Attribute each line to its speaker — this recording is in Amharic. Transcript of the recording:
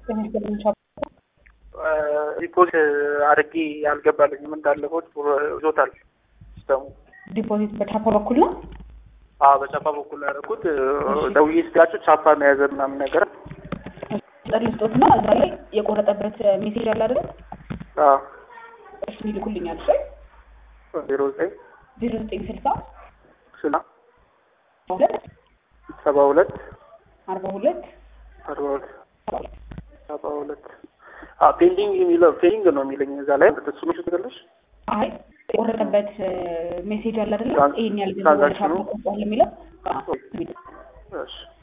Speaker 1: ሪፖርት አድርጌ አልገባልኝም እንዳለፈው ይዞታል ሲስተሙ።
Speaker 2: ዲፖዚት በቻፓ በኩል ነው።
Speaker 1: አዎ በቻፓ በኩል ያደረኩት ደውዬ ስላቸው ቻፓ መያዘ ምናምን ነገር
Speaker 2: ጠር ልስጦት እና እዛ ላይ የቆረጠበት ሜሴጅ አለ አይደል? እሱ ይልኩልኛል። እሺ
Speaker 1: ዜሮ ዘጠኝ
Speaker 2: ዜሮ ዘጠኝ ስልሳ
Speaker 1: ስላ
Speaker 2: ሁለት
Speaker 1: ሰባ ሁለት
Speaker 2: አርባ ሁለት
Speaker 1: አርባ ሁለት ሰባ ሁለት ፔንዲንግ የሚለው ፔንዲንግ ነው የሚለኝ እዛ ላይ እሱ ምሽ ትገለሽ
Speaker 2: አይ የቆረጠበት ሜሴጅ አለ አይደለ?
Speaker 1: ትራንስ-
Speaker 2: ይሄን ያህል ገንዘብ ወደ
Speaker 1: ትራንዛክሽኑ?
Speaker 2: ሻፕ ቆርጧል የሚለው አዎ።
Speaker 1: እሺ